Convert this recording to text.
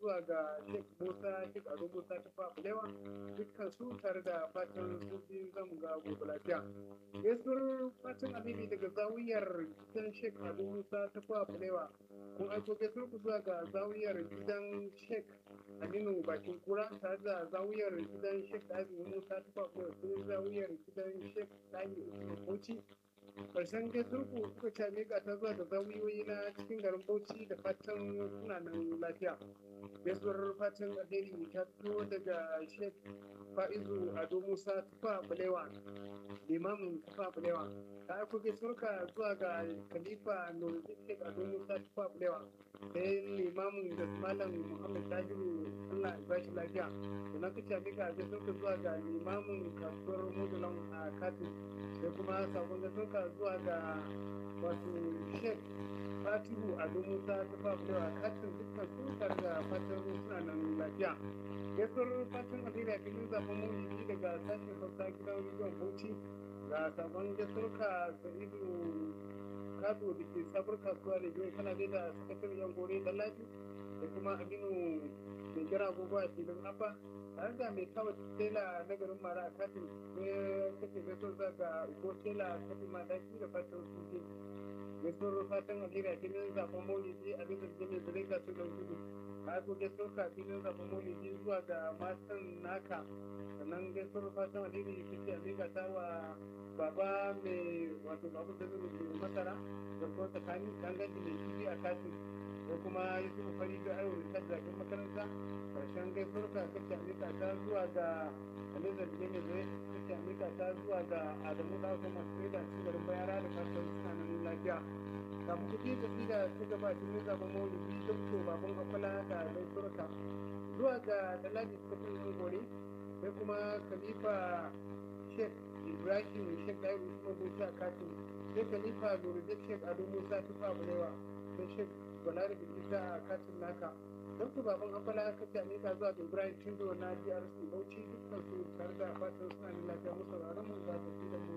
zuwa ga Sheikh Musa Sheikh Ado Musa ta Fafulewa dukkan su tare da fatan sun fi zamu ga gobe lafiya. Gaisuwar fatan Habibi daga zawiyar gidan Sheikh Ado Musa ta Fafulewa kun aiko gaisuwar ku zuwa ga zawiyar gidan Sheikh Aminu Bakin Kura tare da zawiyar gidan Sheikh Abin Musa ta Fafulewa sai zawiyar gidan Sheikh Dani Bauchi karshen gasurku kuka ce miƙa ta zuwa da zawiyoyi na cikin garin bauchi da fatan suna nan lafiya gaisuwar fatan alheri ta fito daga sheikh fa'izu ado musa tufa balewa limamin tufa balewa ta aiko gaisuwarka zuwa ga khalifa nuruddin sheikh ado musa tufa balewa sai limamin da malam muhammad tahiru allah ya bashi lafiya sannan ka ce miƙa gaisuwarka zuwa ga limamin kasuwar modulan a katin sai kuma sabon gaisuwarka zuwa ga wato sheikh fatihu ado musa ta fafulewa katin dukkan su tare da fatan suna nan lafiya gaisuwar fatan alheri a filin zaben mulki daga sashen hausa gidan rediyon bauchi ga sabon gaisuwarka sa'idu kado da ke sabar kasuwa da jiwon kana da sakataren yan gore da lafi da kuma aminu mai gira agogo a filin afa tare da mai kawai tela na garin mara a katin ne kake gaso za ga ko tela kafin madaki da fatan suke gaisuwar fatan alheri a filin zaben maulidi a bisa jini da ringa su da gudu ka zo gaisuwar ka filin zaben maulidi zuwa ga matan naka sannan gaisuwar fatan alheri kake a ringa ta wa baba mai wato babu da zai masara da kuma tsakani danganci mai kifi a katin ko kuma yi su fari da ayo da zaɓen makaranta karshen gaisuwar ka kake amika ta zuwa ga alizar da mai zai kake amika ta zuwa ga adamu da kuma masu da su garin bayara da fatan suna nan lafiya kafin kuɗi da fi da su gaba cikin zaɓen maulidi dokto baban akwala da gaisuwar ka zuwa ga dalaji kafin yin gore sai kuma khalifa sheikh ibrahim sheikh dairu usman bauchi a katin sai khalifa nuruddin sheikh ado musa tufa bulewa sai sheikh balari da isa a katin naka don ku baban akwala ka ce amika zuwa ga ibrahim cindo na drc bauchi dukkan su tare da fatan suna da lafiya musu ranar mu za ta fi da mu